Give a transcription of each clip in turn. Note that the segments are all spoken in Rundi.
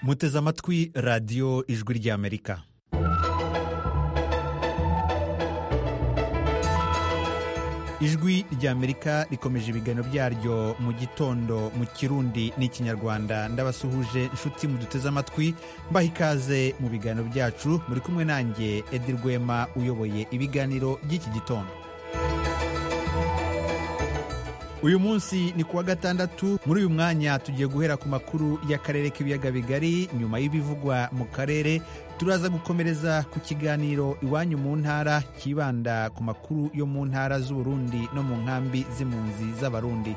muteze amatwi radiyo ijwi ry'amerika ijwi ry'amerika rikomeje ibiganiro byaryo mu gitondo mu kirundi n'ikinyarwanda ndabasuhuje inshuti muduteze amatwi mbaha ikaze mu biganiro byacu muri kumwe nanjye edi rwema uyoboye ibiganiro by'iki gitondo uyu munsi ni kuwa gatandatu muri uyu mwanya tugiye guhera ku makuru y'akarere k'ibiyaga bigari nyuma y'ibivugwa mu karere turaza gukomereza ku kiganiro iwanyu mu ntara kibanda ku makuru yo mu ntara z'uburundi no mu nkambi z'impunzi z'abarundi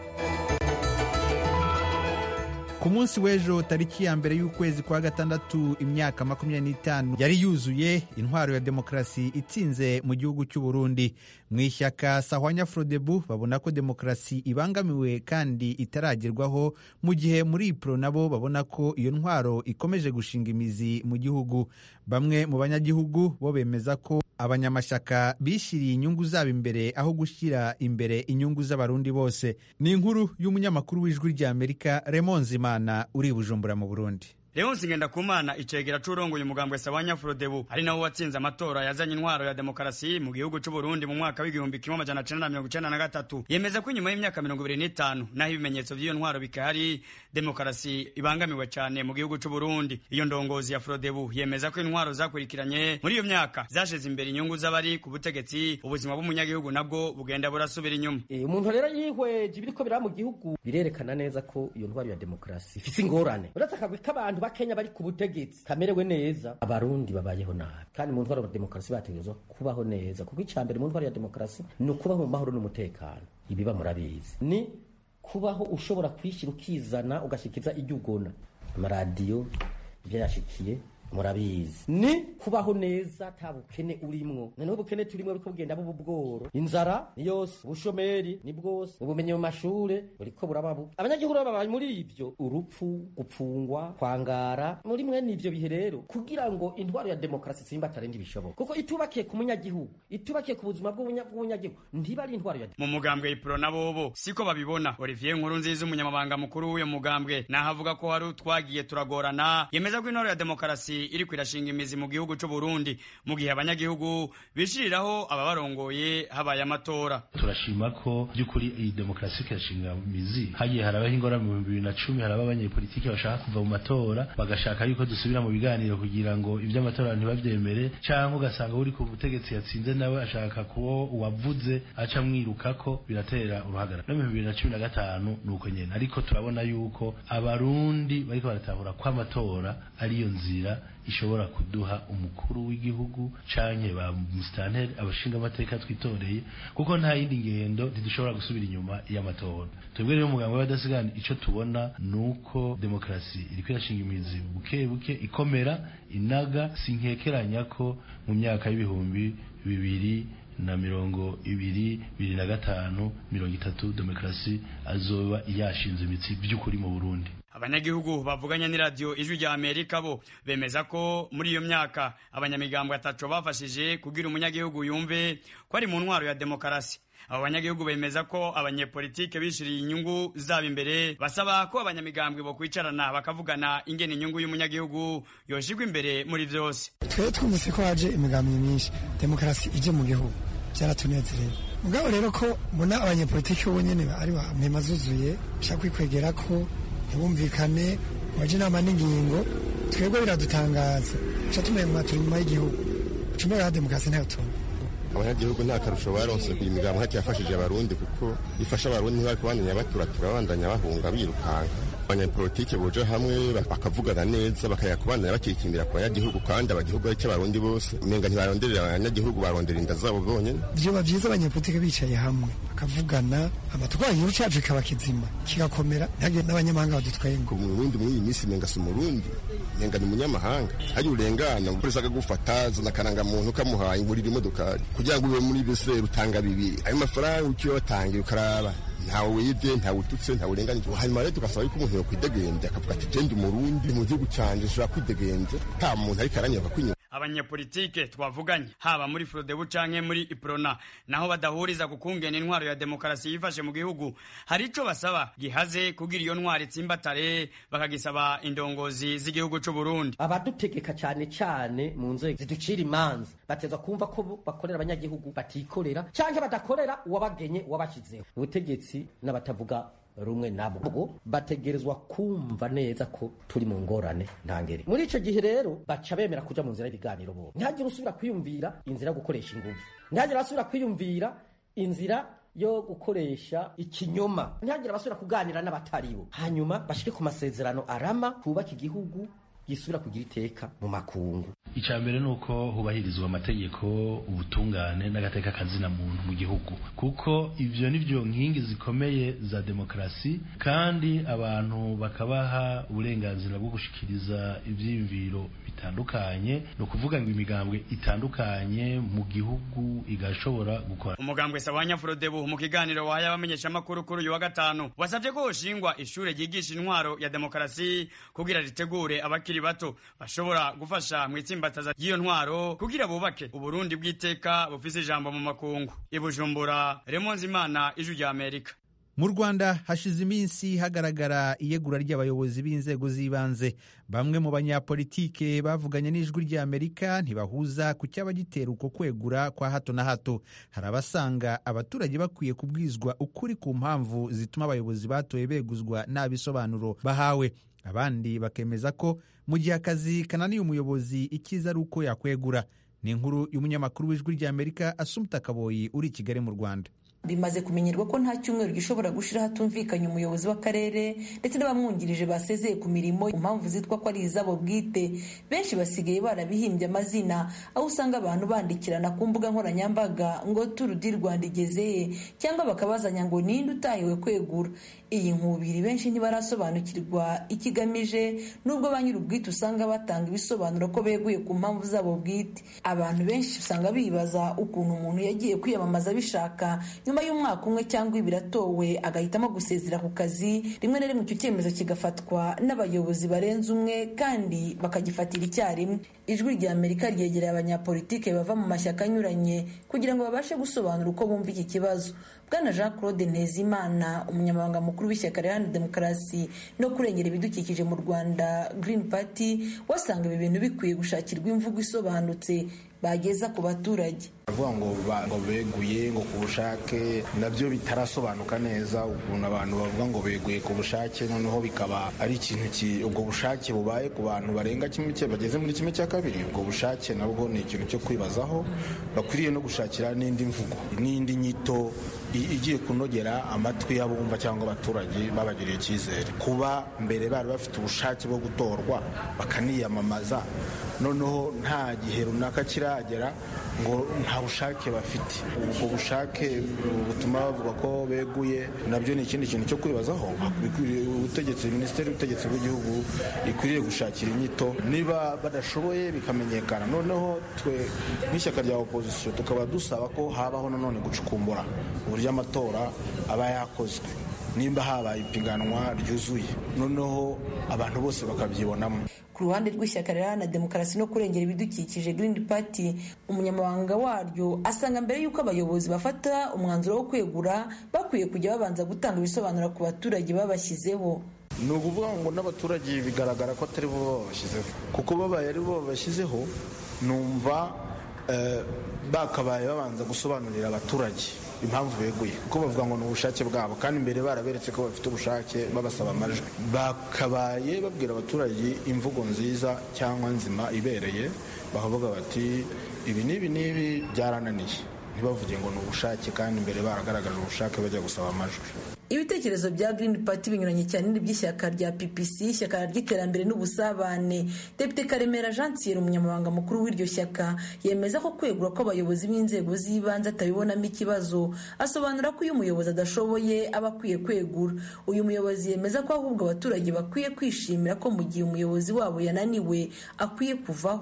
ku munsi w'ejo tariki ya mbere y'ukwezi kwa gatandatu imyaka makumyabiri n'itanu yari yuzuye intwaro ya demokarasi itsinze mu gihugu cy'u Burundi mu ishyaka sahwanya frodebu babona ko demokarasi ibangamiwe kandi itaragerwaho mu gihe muri ipro nabo babona ko iyo ntwaro ikomeje gushinga imizi mu gihugu bamwe mu banyagihugu bo bemeza ko abanyamashyaka bishyiriye inyungu zabo imbere aho gushyira imbere inyungu z'abarundi bose ni inkuru y'umunyamakuru w'ijwi ry'amerika Raymond Zimana uri i bujumbura mu burundi Leonsi Ngendakumana icegera c'urongoye umugambwe Sawanya Frodebu ari nawo watsinze amatora yazanye intwaro ya demokarasi mu gihugu c'u Burundi mu mwaka w'igihumbi kimwe amajana cenda na mirongo icenda na gatatu yemeza ko inyuma y'imyaka mirongo ibiri n'itanu naho ibimenyetso vy'iyo ntwaro bikahari demokarasi ibangamiwe cane mu gihugu c'u Burundi iyo ndongozi ya Frodebu yemeza ko intwaro zakurikiranye muri iyo myaka zashize imbere inyungu z'abari ku butegetsi ubuzima bw'umunyagihugu nabwo bugenda burasubira inyuma e, umuntu rero yihweje ibiriko biraba mu gihugu birerekana neza ko iyo ntwaro ya demokarasi ifise ingorane uretse akagwi k'abantu bakenya bari ku butegetsi kamerewe neza abarundi babayeho nabi kandi mu ntwaro ya demokarasi bategerezwa kubaho neza kuko icya mbere mu ntwaro ya demokarasi ni ukubaho mu mahoro n'umutekano ibiba murabizi ni kubaho ushobora kwishyira ukizana ugashikiza ibyo ugona amaradiyo ibyo yashikiye murabizi ni kubaho neza ata bukene urimwo noneho ubukene turimwo buriko bugenda buba ubworo inzara ni yose ubushomeri ni bwose ubumenyi mu mashure buriko buraba bubi abanyagihugu baba muri ivyo urupfu gupfungwa kwangara muri mwene ivyo bihe rero kugira ngo intwaro ya demokarasi simba atarenga ibishoboka kuko itubakiye ku munyagihugu itubakiye ku buzima bw'umunyagihugu ntiba ari intwaro ya mu mugambwe ipro nabobo siko babibona Olivier Nkuru nziza umunyamabanga mukuru w'uyo mugambwe naho avuga ko hari utwagiye turagorana yemeza ko intwaro ya demokarasi iri kwirashinga imizi mu gihugu c'u Burundi mu gihe abanyagihugu bishiriraho ababarongoye habaye amatora turashima ko by'ukuri iyi demokarasi kirashinga imizi hagiye harabaho ingorane mu bibiri na cumi haraba abanyepolitiki bashaka kuva mu matora bagashaka yuko dusubira mu biganiro kugira ngo iby'amatora ntibavyemere canke ugasanga uri ku butegetsi yatsinze nawe ashaka kuwo uwavuze aca mwirukako biratera uruhagara no mu bibiri na cumi na gatanu ni uko nyene ariko turabona yuko abarundi bariko baratahura ko amatora ariyo nzira ishobora kuduha umukuru w'igihugu canke ba musitanteri abashinga amateka twitoreye kuko nta yindi ngendo ntidushobora gusubira inyuma y'amatora twebwe rero umuganga w'abadasigana ico tubona nuko demokarasi iriko irashinga imizi buke buke ikomera inaga sinkekeranya ko mu myaka y'ibihumbi bibiri na mirongo ibiri bibiri na gatanu mirongo itatu demokarasi azoba yashinze imitsi by'ukuri mu burundi abanyagihugu bavuganye n'iradiyo ijwi rya amerika bo bemeza ko muri iyo myaka abanyamigambwe ataco bafashije kugira umunyagihugu yumve ko ari mu ntwaro ya demokarasi abo banyagihugu bemeza ko abanyepolitike bishiriye inyungu zabo imbere basaba ko abanyamigambwe bo kwicarana bakavugana ingene inyungu y'umunyagihugu yoshirwa imbere muri vyose twe twumvise ko haje imigambi myinshi demokarasi ije mu gihugu byaratunezereye mugabo rero ko mbona abanyepolitike bo nyene ari mpema zuzuye bashaka kwikwegera ko ntibumvikane waje inama n'ingingo twebwe biradutangaza ca tumenga turi inyuma y'igihugu ucumbe ya demokarasi ntayo tubona abanyagihugu nta karusho baronse ku imigambo hati yafashije abarundi kuko ifasha abarundi ntibari kubandanya baturatura babandanya bahunga birukanka abanyapolitike boje hamwe bakavugana neza bakaya kubandanya bakikimbira ku banyagihugu kandi abagihugu ari abarundi bose umenga ntibaronderera abanyagihugu barondera inda zabo bonyene vyoba vyiza abanyepolitike bicaye hamwe bakavugana amatwara igihugu cacu kikaba kizima kigakomera ntihagire n'abanyamahanga badutwenga umurundi muri iyi minsi menga si umurundi menga ni umunyamahanga hari urengana umupolisi akagufata zana akarangamuntu kamuhaye ngurira imodokari kugira ngo ube muri bese rutanga bibiri ayo mafaranga ukiyo watangiye ukaraba ntawe wibye ntawe ututse ntawe urenganije hanyuma rero tugasaba yuko umuntu yokwidegembya akavuga ati genda umurundi mu gihugu canje nshobora kwidegembya nta muntu ariko aranyaka kwinyuma abanyepolitike twavuganye haba muri frodebu canke muri iprona naho badahuriza ku kungena intwaro ya demokarasi yifashe mu gihugu hari ico basaba gihaze kugira iyo ntwaro itsimbatare bakagisaba indongozi z'igihugu c'u Burundi abadutegeka cyane cyane mu nzego ziducira imanza bateza kumva ko bo bakorera abanyagihugu batikorera canke badakorera uwabagenye uwabashyizeho ubutegetsi n'abatavuga rumwe nabo bategerezwa kumva neza ko turi mu ngorane ntangere muri ico gihe rero baca bemera kuja mu nzira y'ibiganiro bo ntihagire usubira kwiyumvira inzira yo gukoresha inguvu ntihagire asubira kwiyumvira inzira yo gukoresha ikinyoma ntihagire abasubira kuganira n'abataribo hanyuma bashike ku masezerano arama twubake igihugu gisubira kugira iteka mu makungu icya mbere ni uko hubahirizwa amategeko ubutungane n'agateka kazina muntu mu gihugu kuko ibyo ni byo nkingi zikomeye za demokarasi kandi abantu bakabaha uburenganzira bwo gushikiriza ibyiyumviro bitandukanye ni ukuvuga ngo imigambwe itandukanye mu gihugu igashobora gukora umugambwe sabanya frodebu mu kiganiro wahaye abamenyeshamakuru kuri uyu wa gatanu wasabye ko hoshingwa ishure ryigisha intwaro ya demokarasi kugira ritegure abakiri bato bashobora gufasha mu itsimbataza ry'iyo ntwaro kugira bubake uburundi bw'iteka bufise ijambo mu makungu ibujumbura remonzi imana ijwi rya amerika mu rwanda hashize iminsi hagaragara iyegura ry'abayobozi b'inzego z'ibanze bamwe mu banyapolitike bavuganye n'ijwi ry'amerika ntibahuza ku cyaba gitera uko kwegura kwa hato na hato hari abasanga abaturage bakwiye kubwizwa ukuri ku mpamvu zituma abayobozi batoye beguzwa nta bisobanuro bahawe abandi bakemeza ko mu gihe akazi kananiye umuyobozi icyiza ari uko yakwegura ni inkuru y'umunyamakuru w'ijwi ry'amerika asumta kaboyi uri i kigali mu rwanda bimaze kumenyerwa ko nta cyumweru gishobora gushira hatumvikanye umuyobozi w'akarere ndetse n'abamwungirije basezeye ku mirimo ku mpamvu zitwa ko ari izabo bwite benshi basigaye barabihimbye amazina aho usanga abantu bandikirana ku mbuga nkoranyambaga ngo turu di rwanda igezeye cyangwa bakabazanya ngo ninde utahiwe kwegura iyi nkubiri benshi ntibarasobanukirwa ikigamije nubwo ba nyir'ubwite usanga batanga ibisobanuro ko beguye ku mpamvu zabo bwite abantu benshi usanga bibaza ukuntu umuntu yagiye kwiyamamaza bishaka nyuma y'umwaka umwe cyangwa ibiri atowe agahitamo gusezera ku kazi rimwe na rimwe icyo cyemezo kigafatwa n'abayobozi barenze umwe kandi bakagifatira icyarimwe ijwi rya amerika ryegereye abanyapolitike bava mu mashyaka anyuranye kugira ngo babashe gusobanura uko bumva iki kibazo bwana jean claude ntezimana umunyamabanga mukuru w'ishyaka riharanira demokarasi no kurengera ibidukikije mu rwanda green party wasanga ibi bintu bikwiye gushakirwa imvugo isobanutse bageza ku baturage bavuga ngo ngo beguye ngo ku bushake nabyo bitarasobanuka neza ukuntu abantu bavuga ngo beguye ku bushake noneho bikaba ari ikintu ubwo bushake bubaye ku bantu barenga kimwe cye bageze muri kimwe cya kabiri ubwo bushake nabwo ni ikintu cyo kwibazaho bakwiriye no gushakira n'indi mvugo n'indi nyito igiye kunogera amatwi y'abumva cyangwa abaturage babagiriye icyizere kuba mbere bari bafite ubushake bwo gutorwa bakaniyamamaza noneho nta gihe runaka kiragera ngo nta bushake bafite ubwo bushake butuma bavuga ko beguye nabyo ni ikindi kintu cyo kwibazaho ubutegetsi minisiteri y'ubutegetsi bw'igihugu ikwiriye gushakira inyito niba badashoboye bikamenyekana noneho twe nk'ishyaka rya opozisiyo tukaba dusaba ko habaho nanone gucukumbura uburyo amatora aba yakozwe nimba habaye ipiganwa ryuzuye noneho abantu bose bakabyibonamo ku ruhande rw'ishyaka riharanira demokarasi no kurengera ibidukikije Green Party umunyamabanga waryo asanga mbere y'uko abayobozi bafata umwanzuro wo kwegura bakwiye kujya babanza gutanga ibisobanuro ku baturage babashyizeho ni ukuvuga ngo n'abaturage bigaragara ko atari bo babashyizeho kuko babaye ari bo babashyizeho numva bakabaye babanza gusobanurira abaturage impamvu beguye kuko bavuga ngo ni ubushake bwabo kandi imbere baraberetse ko bafite ubushake babasaba amajwi bakabaye babwira abaturage imvugo nziza cyangwa nzima ibereye bakavuga bati ibi n'ibi n'ibi byarananiye ntibavuge ngo ni ubushake kandi imbere baragaragaje ubushake bajya gusaba amajwi ibitekerezo bya Green Party binyuranye cyane n'iby'ishyaka rya PPC ishyaka ry'iterambere n'ubusabane Depite Karemera Jean Thierry umunyamabanga mukuru w'iryo shyaka yemeza ko kwegura kw'abayobozi b'inzego z'ibanze atabibonamo ikibazo asobanura ko iyo umuyobozi adashoboye aba akwiye kwegura uyu muyobozi yemeza ko ahubwo abaturage bakwiye kwishimira ko mu gihe umuyobozi wabo yananiwe akwiye kuvaho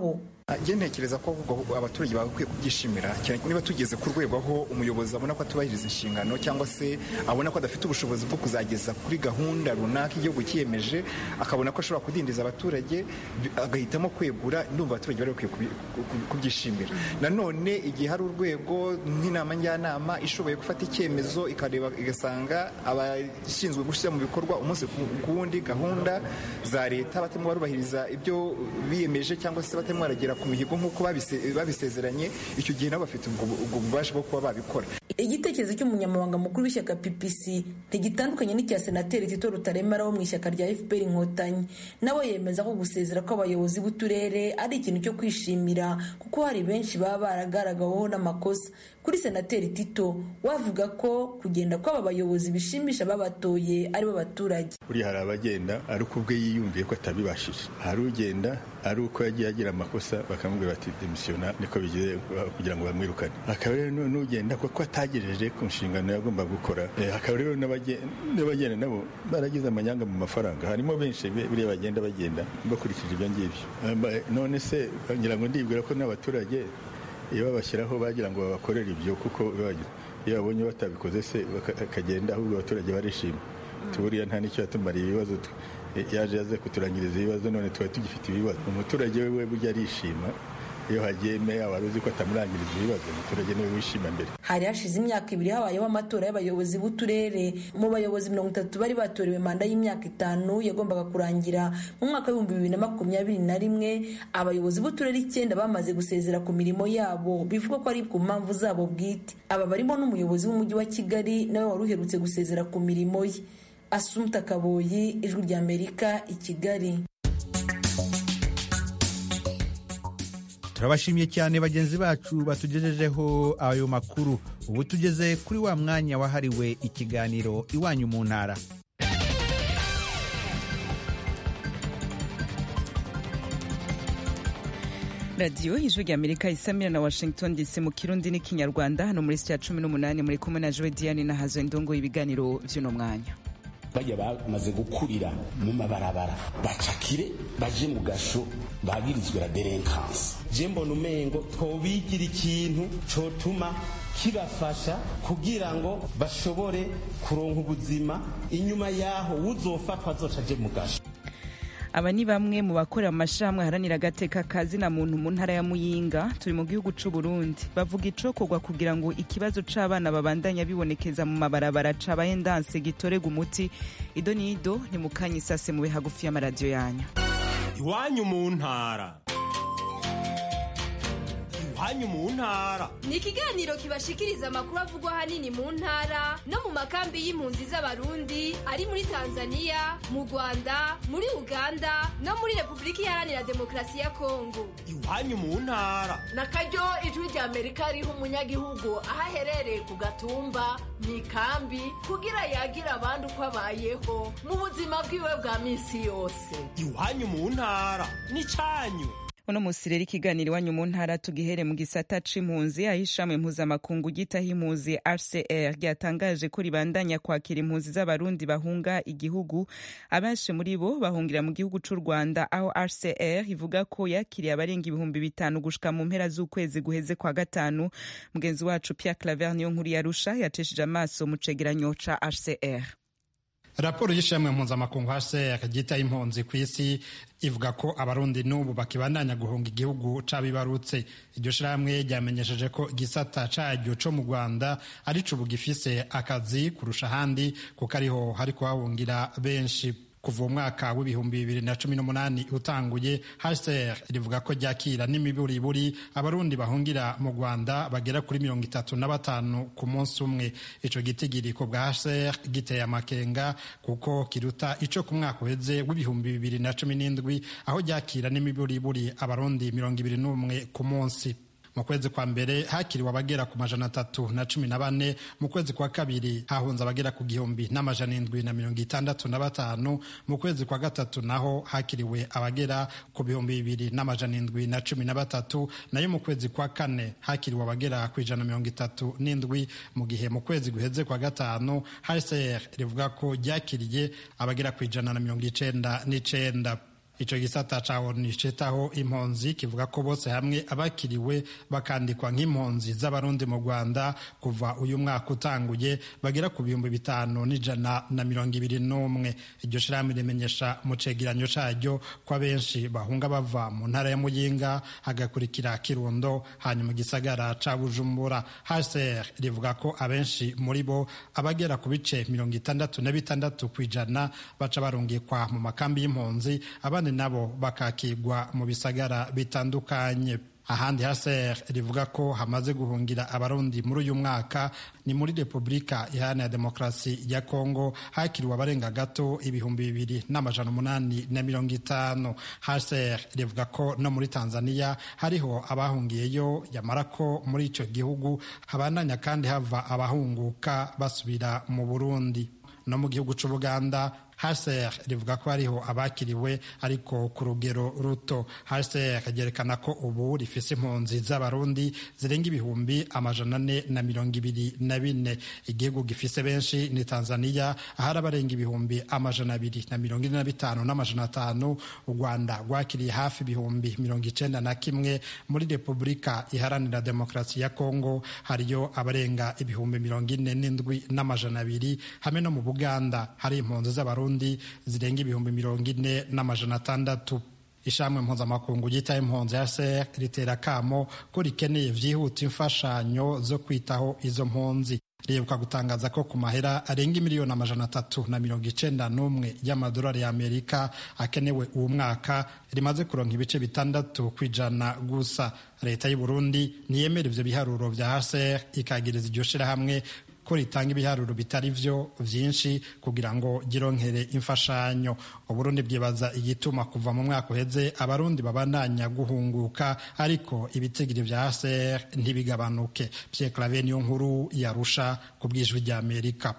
njye ntekereza ko ahubwo abaturage bagakwiye kubyishimira cyane niba tugeze ku rwego aho umuyobozi abona ko atubahiriza inshingano cyangwa se abona ko adafite ubushobozi bwo kuzageza kuri gahunda runaka igihugu cyiyemeje akabona ko ashobora kudindiza abaturage agahitamo kwegura ndumva abaturage bari bakwiye kubyishimira nanone igihe hari urwego nk'inama njyanama ishoboye gufata icyemezo ikareba igasanga abashinzwe gushyira mu bikorwa umunsi ku wundi gahunda za leta batarimo barubahiriza ibyo biyemeje cyangwa se batarimo baragera ku mihigo nk'uko babisezeranye icyo gihe nabo bafite ubwo bubasha bwo kuba babikora igitekerezo cy'umunyamabanga mukuru w'ishyaka ppc ntigitandukanye n'icya senateri tito rutaremara wo mu ishyaka rya fpr inkotanyi nawe yemeza ko gusezera kw'abayobozi b'uturere ari ikintu cyo kwishimira kuko hari benshi baba baragaragaweho n'amakosa kuri senateri tito wavuga ko kugenda kw'aba bayobozi bishimisha babatoye aribo baturage buriya hari abagenda ari uko ubwe yiyumviye ko atabibashije hari ugenda ari uko yagiye agira amakosa bakamubwira bati demisiyona niko bigiye kugira ngo bamwirukane hakaba rero n'ugenda kuko atagejeje ku nshingano yagomba gukora hakaba rero n'abagenda nabo baragize amanyanga mu mafaranga harimo benshi buriya bagenda bagenda bakurikije ibyo ngibyo none se ngira ngo ndibwira ko n'abaturage iyo babashyiraho bagira ngo babakorere ibyo kuko iyo babonye batabikoze se bakagenda ahubwo abaturage barishima tuburiya nta n'icyo yatumariye ibibazo yaje yaze kuturangiriza ibibazo none tuba tugifite ibibazo umuturage we burya arishima iyo hagiye meya wari uzi ko atamurangiriza ibibazo umuturage niwe wishima mbere hari hashize imyaka ibiri habayeho amatora y'abayobozi b'uturere mu bayobozi mirongo itatu bari batorewe manda y'imyaka itanu yagombaga kurangira mu mwaka w'ibihumbi bibiri na makumyabiri na rimwe abayobozi b'uturere icyenda bamaze gusezera ku mirimo yabo bivuga ko ari ku mpamvu zabo bwite aba barimo n'umuyobozi w'umujyi wa kigali nawe wari uherutse gusezera ku mirimo ye asumta kaboyi ijwi ry'amerika i kigali turabashimiye cyane bagenzi bacu batugejejeho ayo makuru ubu tugeze kuri wa mwanya wahariwe ikiganiro iwanyu mu ntara radiyo ijwi rya amerika isamira na washington dc mu kirundi n'ikinyarwanda hano muri sitiya cumi n'umunani muri kumwe na jowe diane na hazo indongo ibiganiro by'uno mwanya bajya bamaze gukurira mu mabarabara bacakire baje mu gasho bagirizwe la delinkansi je mbona umengo twobigira ikintu cotuma kibafasha kugira ngo bashobore kuronka ubuzima inyuma yaho uzofatwa azoca aje mu gasho aba ni bamwe mu bakorera mu mashyirahamwe aharanira agateka kazina muntu mu ntara ya muyinga turi mu gihugu cy'u Burundi bavuga icokorwa kugira ngo ikibazo c'abana babandanya bibonekeza mu mabarabara cabaye ndanse gitorega umuti ido n'ido ni mu kanya isase mube hagufi y'amaradiyo yanyu iwanyu mu ntara iwanyu mu ntara ni ikiganiro kibashikiriza amakuru avugwa ahanini mu ntara no mu makambi y'impunzi z'abarundi ari muri tanzania mu rwanda muri uganda no muri repubulika iharanira demokarasi ya kongo iwanyu mu ntara na karyo ijwi rya amerika riha umunyagihugu aho aherereye ku gatumba mu ikambi kugira yagira abandi uko abayeho mu buzima bwiwe bwa minsi yose iwanyu mu ntara ni cyanyu uno musi rero ikiganiro iwanyu mu ntara tugihere mu gisata c'impunzi aho ishami mpuzamakungu gitaho impunzi rcr ryatangaje ko ribandanya kwakira impunzi z'abarundi bahunga igihugu abenshi muri bo bahungira mu gihugu c'u rwanda aho rcr ivuga ko yakiriye abarenga ibihumbi bitanu gushika mu mpera z'ukwezi guheze kwa gatanu mugenzi wacu pierre claver niyo nkuru yarusha yacishije amaso mu cegeranyo ca rcr raporo y'ishimwe mpuzamakungu hcr ryitaye impunzi ku isi ivuga ko abarundi n'ubu bakibandanya guhunga igihugu cabibarutse iryo shirahamwe ryamenyesheje ko igisata caryo co mu rwanda arico ubu gifise akazi kurusha ahandi kuko ariho hari kuhahungira benshi kuva umwaka w'ibihumbi bibiri na cumi n'umunani utanguye hcr rivuga ko ryakira n'imiburiburi abarundi bahungira mu rwanda bagera kuri mirongo itatu na batanu ku munsi umwe ico gitigiriko bwa hcr giteye amakenga kuko kiruta ico ku mwaka uheze w'ibihumbi bibiri na cumi n'indwi aho ryakira n'imiburiburi abarundi mirongo ibiri n'umwe ku munsi mu kwezi kwa mbere hakiriwe abagera ku majana atatu na cumi na bane mu kwezi kwa kabiri hahunze abagera ku gihumbi n'amajana indwi na mirongo itandatu na batanu mu kwezi kwa gatatu naho hakiriwe abagera ku bihumbi bibiri n'amajana indwi na cumi na batatu nayo mu kwezi kwa kane hakiriwe abagera ku ijana mirongo itatu n'indwi mu gihe mu kwezi guheze kwa gatanu hcr rivuga ko ryakiriye abagera ku ijana na mirongo icenda n'icenda ico gisata ca onu citaho impunzi kivuga ko bose hamwe abakiriwe bakandikwa nk'impunzi z'abarundi mu rwanda kuva uyu mwaka utanguye bagera ku bihumbi bitanu n'ijana na mirongo ibiri n'umwe iryo shirahamwe rimenyesha mu cegeranyo caryo ko abenshi bahunga bava mu ntara ya muyinga hagakurikira kirundo hanyuma igisagara ca bujumbura hcr rivuga ko abenshi muri bo abagera ku bice mirongo itandatu na bitandatu ku ijana baca barungikwa mu makambi y'impunzi abandi nabo bakakigwa mu bisagara bitandukanye ahandi haser rivuga ko hamaze guhungira abarundi muri uyu mwaka ni muri repubulika iharanira demokarasi ya kongo hakiriwe abarenga gato ibihumbi bibiri n'amajana umunani na mirongo itanu haser rivuga ko no muri tanzania hariho abahungiyeyo yamara ko muri icyo gihugu habandanya kandi hava abahunguka basubira mu burundi no mu gihugu cy'ubuganda HCR rivuga ko hariho abakiriwe ariko ku rugero ruto HCR ryerekana ko ubu rifise impunzi z'abarundi zirenga ibihumbi amajana ane na mirongo ibiri na bine igihugu gifise benshi ni Tanzania ahari abarenga ibihumbi amajana abiri na mirongo ine na bitanu n'amajana atanu u Rwanda rwakiriye hafi ibihumbi mirongo icenda na kimwe muri Repubulika iharanira demokarasi ya Kongo hariyo abarenga ibihumbi mirongo ine n'indwi n'amajana abiri hamwe no mu Buganda hari impunzi z'abarundi zirenga ibihumbi mirongo ine n'amajana atandatu ishamwe mpuzamakungu ryitaye impunzi ya ser ritera akamo ko rikeneye vyihuta imfashanyo zo kwitaho izo mpunzi riheruka gutangaza ko ku mahera arenga miliyoni amajana atatu na mirongo icenda n'umwe y'amadolari y'amerika akenewe uwo mwaka rimaze kuronka ibice bitandatu ku ijana gusa leta y'u burundi ntiyemera ivyo biharuro vya haser ikagiriza iryo shirahamwe ko ritanga ibiharuro bitari vyo vyinshi kugira ngo gironkere imfashanyo uburundi bwibaza igituma kuva mu mwaka uheze abarundi babandanya guhunguka ariko ibitigiri vya haser ntibigabanuke Pierre Claver niyo nkuru yarusha ku bwijwi rya Amerika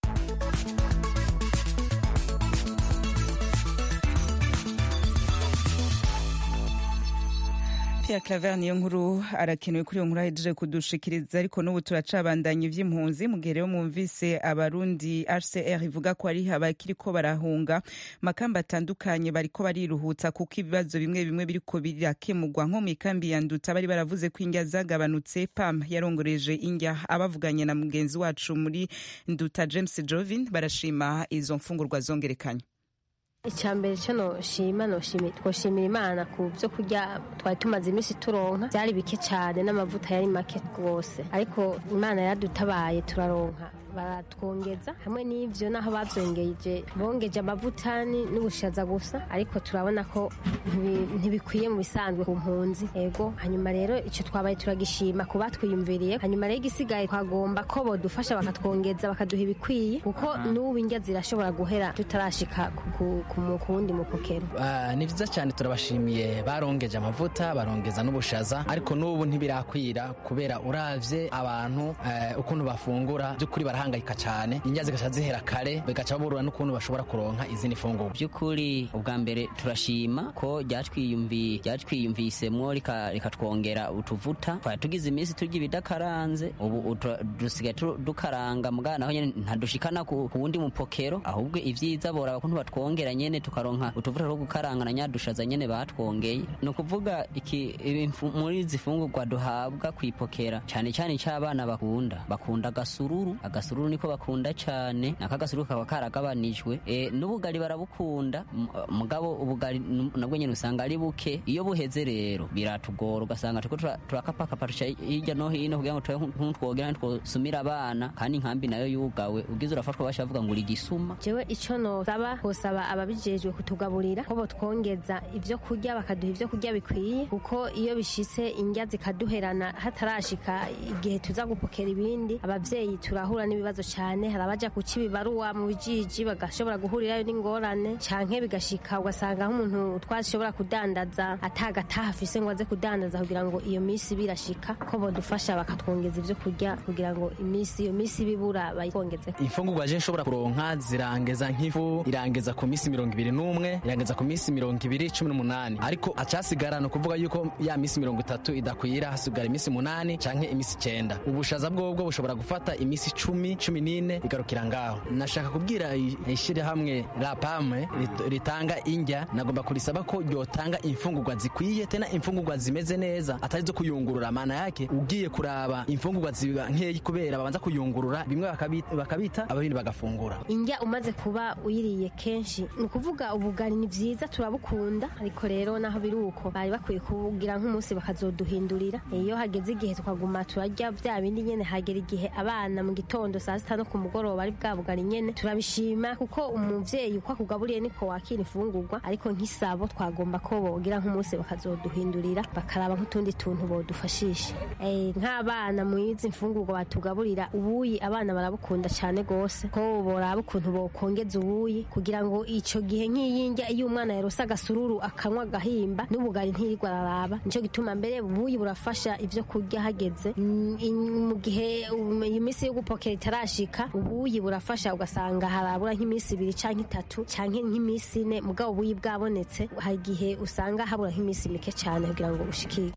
Pierre Claver niyo nkuru arakenewe kuri iyo nkuru ahejeje kudushikiriza ariko n'ubu turacabandanya ivy'impunzi mu gihe rero mwumvise abarundi HCR ivuga ko ari abakiriko barahunga makamba atandukanye bariko bariruhutsa kuko ibibazo bimwe bimwe biriko birakemurwa nko mu ikambi ya Nduta bari baravuze ko indya zagabanutse PAM yarongoreje indya abavuganye na mugenzi wacu muri Nduta James Jovin barashima izo mfungurwa zongerekanye icyambere cyo noshima noshimira twoshimira imana ku byo kurya twari tumaze iminsi turonka byari bike cyane n'amavuta yari make rwose ariko imana yadutabaye turaronka baratwongeza hamwe n'ibyo naho babyongeje bongeje amavuta n'ubushaza gusa ariko turabona ko ntibikwiye mu bisanzwe ku mpunzi ego hanyuma rero icyo twabaye turagishima ku batwiyumviriye hanyuma rero igisigaye twagomba ko bodufasha bakatwongeza bakaduha ibikwiye kuko n'ubu indya zirashobora guhera tutarashika ku wundi mupokero ni byiza cyane turabashimiye barongeje amavuta barongeza n'ubushaza ariko n'ubu ntibirakwira kubera uravye abantu ukuntu bafungura by'ukuri barahangayika cyane indya zigaca zihera kare bigaca baburura n'ukuntu bashobora kuronka izindi funguro by'ukuri ubwa mbere turashima ko ryatwiyumvisemwo rikatwongera utuvuta twari tugize iminsi turya ibidakaranze ubu dusigaye dukaranga mugana naho nyene ntadushikana ku wundi mupokero ahubwo ivyiza boraba kuntu batwongera nyene tukaronka utuvuta two gukaranga na nyadushaza nyene batwongeye ni ukuvuga muri izi fungurwa duhabwa kwipokera cyane cyane icy'abana bakunda bakunda agasururu agasururu niko bakunda cyane nako agasururu kaba karagabanijwe e, n'ubugari barabukunda mugabo ubugari nabwo nyene usanga ari buke iyo buheze rero biratugora ugasanga turiko turakapakapa hirya no hino kugira ngo tube nk'utwogera ntitwosumira abana kandi inkambi nayo yugawe ugize urafatwa bashavuga ngo uri gisuma jewe ico nosaba hosaba ababijejwe kutugaburira ko botwongeza ivyo kurya bakaduha ivyo kurya bikwiye kuko iyo bishitse indya zikaduherana hatarashika igihe tuza gupokera ibindi abavyeyi turahura n'ibibazo cyane hari abaja kuca ibibaruwa mu bijiji bagashobora guhurirayo n'ingorane canke bigashika ugasanga nk'umuntu twashobora kudandaza atagataha afise ngo aze kudandaza kugira ngo iyo misi birashika ko bodufasha bakatwongeza ivyo kurya kugira ngo imisi iyo misi bibura bayikongeze imfungurwa je nshobora kuronka zirangeza nk'ifu irangeza ku misi mirongo ibiri n'umwe irangeza ku misi mirongo ibiri cumi n'umunani ariko acasigara ni ukuvuga yuko ya misi mirongo itatu idakwira hasigara imisi munani canke imisi icenda ubushaza bwobwo bushobora gufata imisi icumi cumi cumi n'ine igarukira ngaho nashaka kubwira ishyirahamwe la pame ritanga indya nagomba kurisaba ko ryotanga imfungurwa zikwiye tena imfungurwa zimeze neza atari zo kuyungurura maana yake ugiye kuraba imfungurwa ziba nkeyi kubera babanza kuyungurura bimwe bakabita ababindi bagafungura indya umaze kuba uyiriye kenshi ni ukuvuga ubugari ni byiza turabukunda ariko rero naho biri uko bari bakwiye kubugira nk'umunsi bakazoduhindurira iyo hageze igihe tukaguma turarya bya bindi nyene hagera igihe abana mu gitondo saa sita no ku mugoroba ari bwa bugari nyene turabishima kuko umuvyeyi uko akugaburiye niko wakira imfungurwa ariko nk'isabo twagomba ko bogira nk'umunsi bakazoduhindurira bakaraba nk'utundi tuntu bodufashisha nk'abana mu izi mfungurwa batugaburira ubuyi abana barabukunda cyane gose ko boraba ukuntu bokongeza ubuyi kugira ngo ico gihe nk'iyindya iyo umwana yarose agasururu akanywa agahimba n'ubugari ntirirwa araraba nico gituma mbere ubuyi burafasha ivyo kurya hageze mu gihe iyi minsi yo gupokera itarashika ubuyi burafasha ugasanga harabura nk'iminsi ibiri canke itatu canke nk'iminsi ine mugabo ubuyi bwabonetse hari igihe usanga habura nk'iminsi mike cane kugira ngo ushikire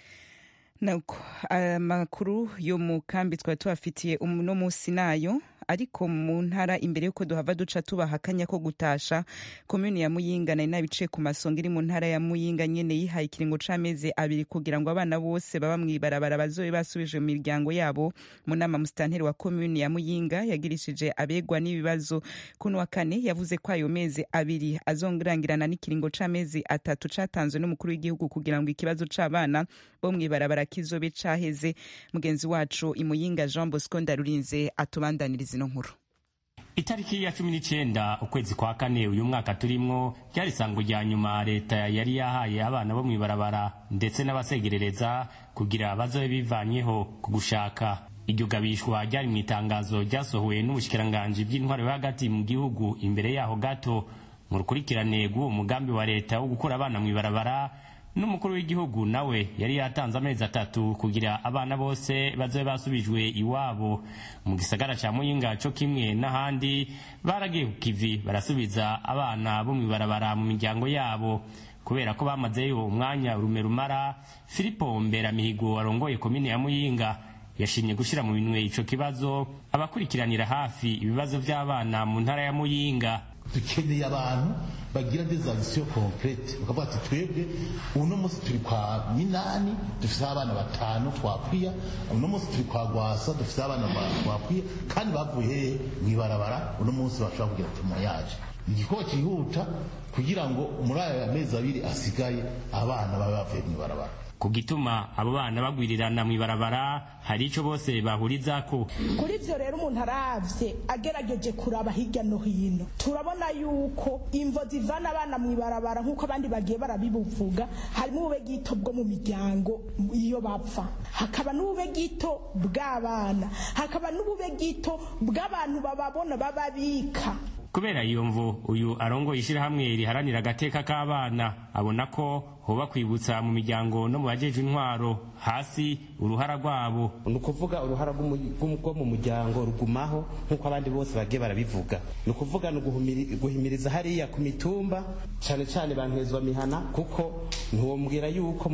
nuko amakuru yo mu kambi twari tubafitiye uno munsi nayo ariko mu ntara imbere y'uko duhava duca tubaha akanya ko gutasha komuni ya muyinga nari nabicaye ku masonga iri mu ntara ya muyinga nyene yihaye ikiringo c'amezi abiri kugira ngo abana bose baba mw'ibarabara bazobe basubije mu miryango yabo mu nama musitanteri wa komuni ya muyinga yagirishije abegwa n'ibibazo kuno wa kane yavuze ko ayo mezi abiri azongirangirana n'ikiringo c'amezi atatu catanzwe n'umukuru w'igihugu kugira ngo ikibazo c'abana bo mw'ibarabara kizobe caheze mugenzi wacu imuyinga jean bosco ndarurinze atubandaniriza ino nkuru itariki ya cumi n'icyenda ukwezi kwa kane uyu mwaka turimwo ryari isango rya nyuma leta yari yahaye abana bo mw'ibarabara ndetse n'abasegerereza kugira bazobe bivanyeho ku gushaka iryo gabishwa ryari mu itangazo ryasohowe n'ubushikiranganji bw'intwaro yo hagati mu gihugu imbere yaho gato mu rukurikirane rw'uwo mugambi wa leta wo gukura abana mw'ibarabara n'umukuru w'igihugu nawe yari yatanze amezi atatu kugira abana bose bazobe basubijwe iwabo mu gisagara ca muyinga co kimwe n'ahandi baragiye ku kivi barasubiza abana bo mw'ibarabara mu miryango yabo kubera ko bamazeyo umwanya urume rumara filipo mberamihigo warongoye komine ya muyinga yashimye gushyira mu minwe ico kibazo abakurikiranira hafi ibibazo vy'abana mu ntara ya muyinga dukeneye abantu bagira des actions concrete bakavuga ati twebwe uno munsi turi kwa minani dufise abana batanu twakwiya uno munsi turi kwa gwasa dufise abana twakwiya kandi bavuye hehe mw'ibarabara uno munsi bashobora kugira tumo yaje igikorwa cyihuta kugira ngo muri aya mezi abiri asigaye abana babe bavuye mw'ibarabara ku gituma abo bana bagwirirana mw'ibarabara hari ico bose bahurizako kuri ivyo rero umuntu aravye agerageje kuraba hirya no hino turabona yuko imvo zivana abana mw'ibarabara nk'uko abandi bagiye barabibuvuga harimo ububegito bwo mu miryango iyo bapfa hakaba n'ububegito bw'abana hakaba n'ububegito bw'abantu bababona bababika kubera iyo mvu uyu arongoye ishyirahamwe riharanira agateka k'abana abona ko hoba kwibutsa mu miryango no mu bajeje intwaro hasi uruhara rwabo ni ukuvuga uruhara rwo mu muryango rugumaho nk'uko abandi bose bagiye barabivuga ni ukuvuga ni guhimiriza hariya ku mitumba cyane cyane bantezwa mihana kuko ntiwombwira yuko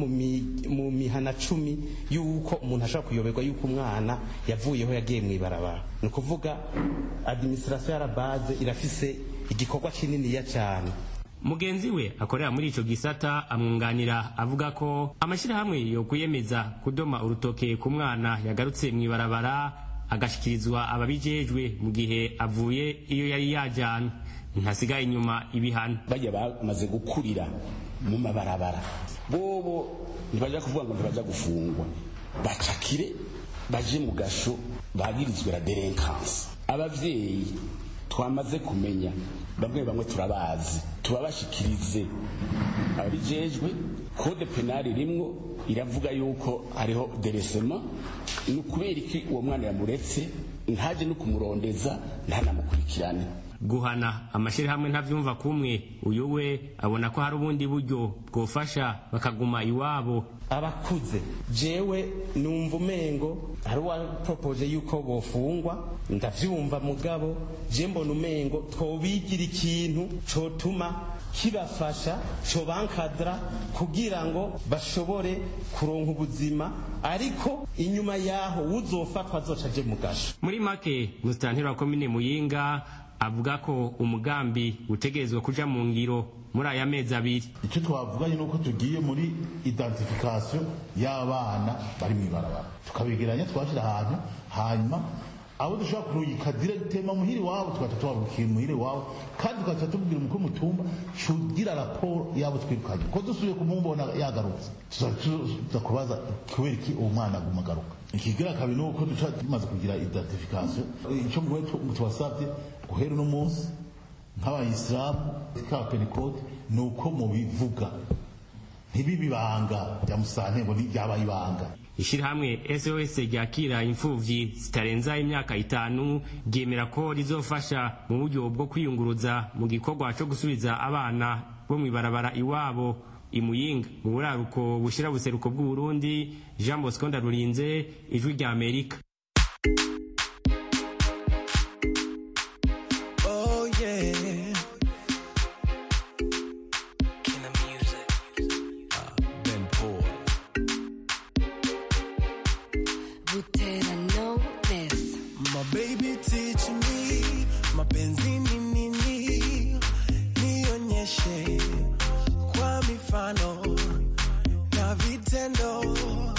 mu mihana cumi yuko umuntu ashobora kuyoberwa yuko umwana yavuyeho yagiye mu ibarabara ni ukuvuga adimisirasiyo yarabaze irafise igikorwa kininiya cyane mugenzi we akorera muri ico gisata amwunganira avuga ko amashyirahamwe yo kuyemeza kudoma urutoke ku mwana yagarutse mw'ibarabara agashikirizwa ababijejwe mu gihe avuye iyo yari yajana ntasigaye inyuma ibihano bajya bamaze gukurira mu mabarabara bobo ntibaja kuvuga ngo ntibaja gufungwa bacakire baje mu gasho bagirizwe la delinquance abavyeyi twamaze kumenya bamwe bamwe turabazi tubabashikirize abijejwe kode penali rimwo iravuga yuko hariho deresema ni ukubera iki uwo mwana yamuretse ntaje no kumurondeza ntanamukurikirane guhana amashyirahamwe ntavyumva kumwe uyu we abona ko hari ubundi buryo bwofasha bakaguma iwabo abakuze jewe numva umengo hari uwapropoje yuko bofungwa ndavyumva mugabo je mbona umengo twobigira ikintu cotuma kibafasha cobankadra kugira ngo bashobore kuronka ubuzima ariko inyuma yaho uzofatwa azoca aje mu gasho muri make musitanteri wa komine muyinga avuga ko umugambi utegerezwa kuja mu ngiro muri aya mezi abiri icyo twavuganye ni uko tugiye muri identification y'abana bari mu ibarabara tukabegeranya twashyira ahantu hanyuma abo dushobora kurungika diregitema muhiri wabo tugaca tubarukira muhiri wabo kandi tugaca tubwira umukuru w'umutumba cugira raporo y'abo twirukanye ko dusubiye kumubona yagarutse tuza kubaza kubera iki uwo mwana aguma agaruka ikigira kabiri ni uko duca tumaze kugira identification icyo mwe tubasabye guhera uno munsi nk'abayisilamu k'abapentekote ni uko mubivuga ntibibe ibanga rya musantego ryabaye ibanga ishirahamwe sos ryakira imfuvyi zitarenza imyaka itanu ryemera ko rizofasha mu buryo bwo kwiyunguruza mu gikorwa co gusubiza abana bo mw'ibarabara iwabo imuyinga mu buraruko bushira buseruko bw'uburundi jean bosco ndarurinze ijwi rya amerika Oh yeah. King of music. Uh, Ben Paul. Butera know this. My baby teach me mapenzi ni nini, nionyeshe kwa mifano na vitendo,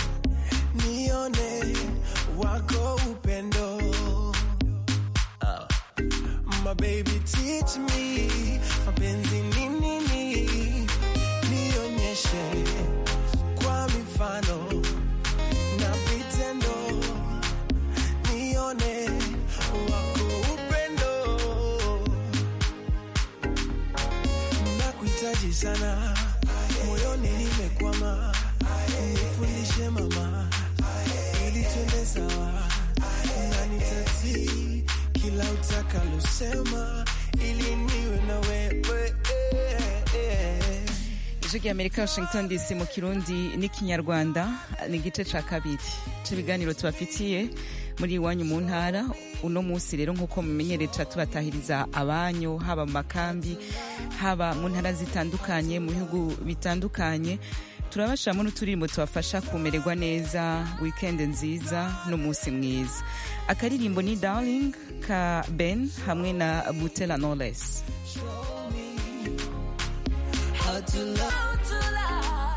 nione wako upendo. Uh, my baby teach me mapenzi ni nini, nionyeshe kwa mifano na vitendo nione wako upendo nakuhitaji sana moyoni nimekwama nifundishe mama ili twende sawa na nitatii kila utakalosema ili niwe na wewe ijwi rya amerika washington dc mu kirundi n'ikinyarwanda ni igice ca kabiri c'ibiganiro tubafitiye muri iwanyu mu ntara uno munsi rero nk'uko mumenyereye tuba tubatahiriza abanyu haba mu makambi haba mu ntara zitandukanye mu bihugu bitandukanye turabashiramo n'uturirimbo tubafasha kumererwa neza wikendi nziza n'umunsi mwiza akaririmbo ni darling ka ben hamwe na butela knowless How to love.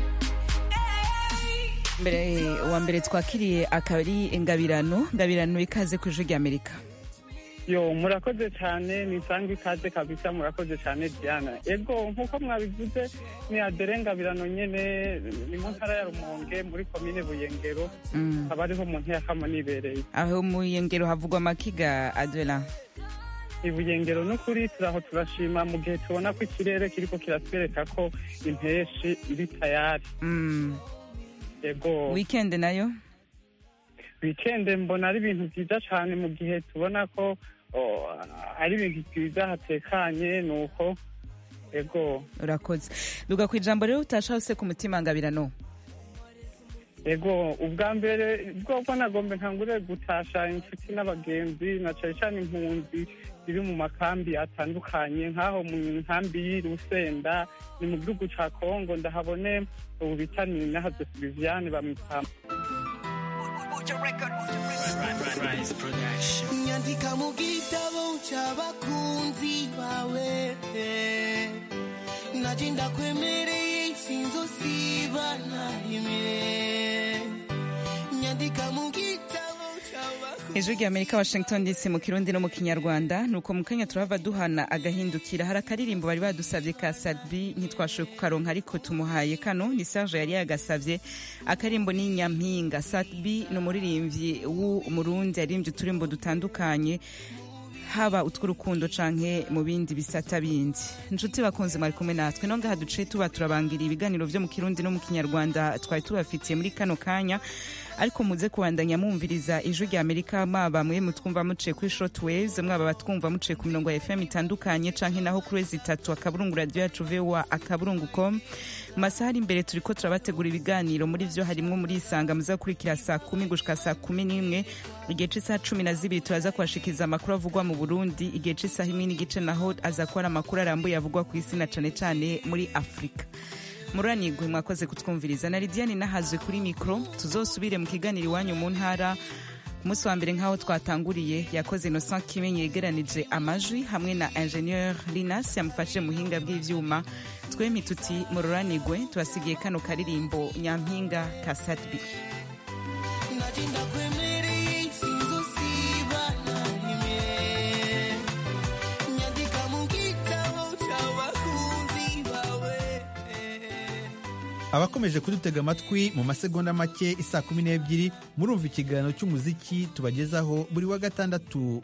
mbere wa mbere twakiriye akaba ari ingabirano ngabirano ikaze ku ijwi rya amerika yo murakoze cyane nisanga ikaze kabisa murakoze cyane diana ego nk'uko mwabivuze ni adere ngabirano nyene ni mu ntara ya rumonge muri komine buyengero Mm. haba ariho mu ntiyakama nibereye aho mu yengero havugwa amakiga adela ibuyengero n'ukuri turaho turashima mu gihe tubona ko ikirere kiriko kiratwereka ko impeshi iri tayari Mm. ego weekend nayo wikende mbona ari ibintu byiza cyane mu gihe tubona ko oh, ari ibintu byiza hatekanye ni uko ego urakoze duga ku ijambo rero utasha hose ku mutima ngabirano ego ubwa mbere bwobwo nagombe ntangure gutasha inshuti n'abagenzi na cyane cyane impunzi ziri mu makambi atandukanye nk'aho mu nkambi y'urusenda ni mu gihugu ca kongo ndahabone ubu bitaniye nahaze viviane bamwita nyandika mu gitabo cy'abakunzi bawe naje ndakwemereye sinzosiba na rimwe nyandika mu gitabo cy'abakunzi ijwi rya amerika washington dc mu kirundi no mu kinyarwanda nuko mu kanya turahava duhana agahindukira hari akaririmbo bari badusabye ka sadbi ntitwashoboye kukaronka ariko tumuhaye kano ni serge yari yagasavye akarimbo ni nyampinga sadbi ni umuririmbyi w'umurundi yaririmbye uturimbo dutandukanye haba utw'urukundo canke mu bindi bisata bindi inshuti bakunze mwari kumwe natwe no ngaha duciye tuba turabangira ibiganiro vyo mu kirundi no mu kinyarwanda twari tubafitiye muri kano kanya ariko muze kubandanya mwumviriza ijwi rya amerika mwaba mwe mutwumva muciye kuri short waves mwaba batwumva muciye ku mirongo ya fm itandukanye canke naho kuri wezi itatu akaburungu radio yacu voa akaburungu com mu masaha ari imbere turiko turabategura ibiganiro muri vyo harimwo muri isanga muzakurikira saa kumi gushika saa kumi n'imwe igihe c'isaha cumi na zibiri turaza kubashikiriza amakuru avugwa mu burundi igihe c'isaha imwe n'igice naho aza kuba ari amakuru arambuye avugwa ku isi na cane cane muri afurika muranigwe mwakoze kutwumviriza na lidiane nahazwe kuri mikoro tuzosubire mu kiganiro iwanyu mu ntara umunsi wa mbere nk'aho twatanguriye yakoze innocent kimenyi yegeranije amajwi hamwe na ingenieur linas yamufashije mu buhinga bw'ivyuma twempi tuti mururanigwe tubasigiye kano karirimbo nyampinga ka satbi Najinda kwemereye sinzosiba na rimwe nyandika mu gitabo cy'abakunzi bawe abakomeje kudutega amatwi mu masegonda make isaa kumi n'ebyiri murumva ikiganiro cy'umuziki tubagezaho buri wa gatandatu